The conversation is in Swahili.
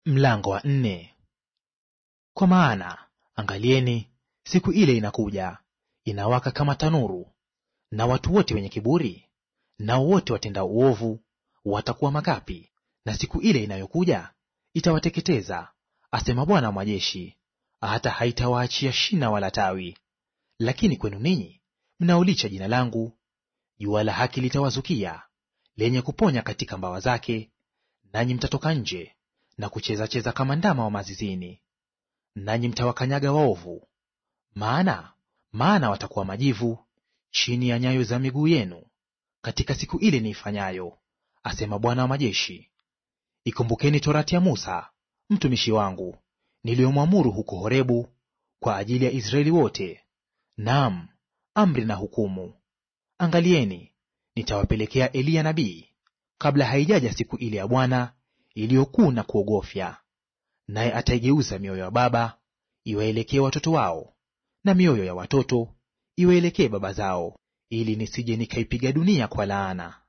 Mlango wa nne. Kwa maana angalieni, siku ile inakuja, inawaka kama tanuru, na watu wote wenye kiburi nao wote watendao uovu watakuwa makapi, na siku ile inayokuja itawateketeza, asema Bwana wa majeshi, hata haitawaachia shina wala tawi. Lakini kwenu ninyi mnaolicha jina langu, jua la haki litawazukia, lenye kuponya katika mbawa zake, nanyi mtatoka nje na kucheza-cheza kama ndama wa mazizini. Nanyi mtawakanyaga waovu, maana maana watakuwa majivu chini ya nyayo za miguu yenu katika siku ile niifanyayo, asema Bwana wa majeshi. Ikumbukeni torati ya Musa mtumishi wangu, niliyomwamuru huko Horebu kwa ajili ya Israeli wote, naam, amri na hukumu. Angalieni, nitawapelekea Eliya nabii kabla haijaja siku ile ya Bwana iliyokuu na kuogofya. Naye ataigeuza mioyo ya baba iwaelekee watoto wao, na mioyo ya watoto iwaelekee baba zao, ili nisije nikaipiga dunia kwa laana.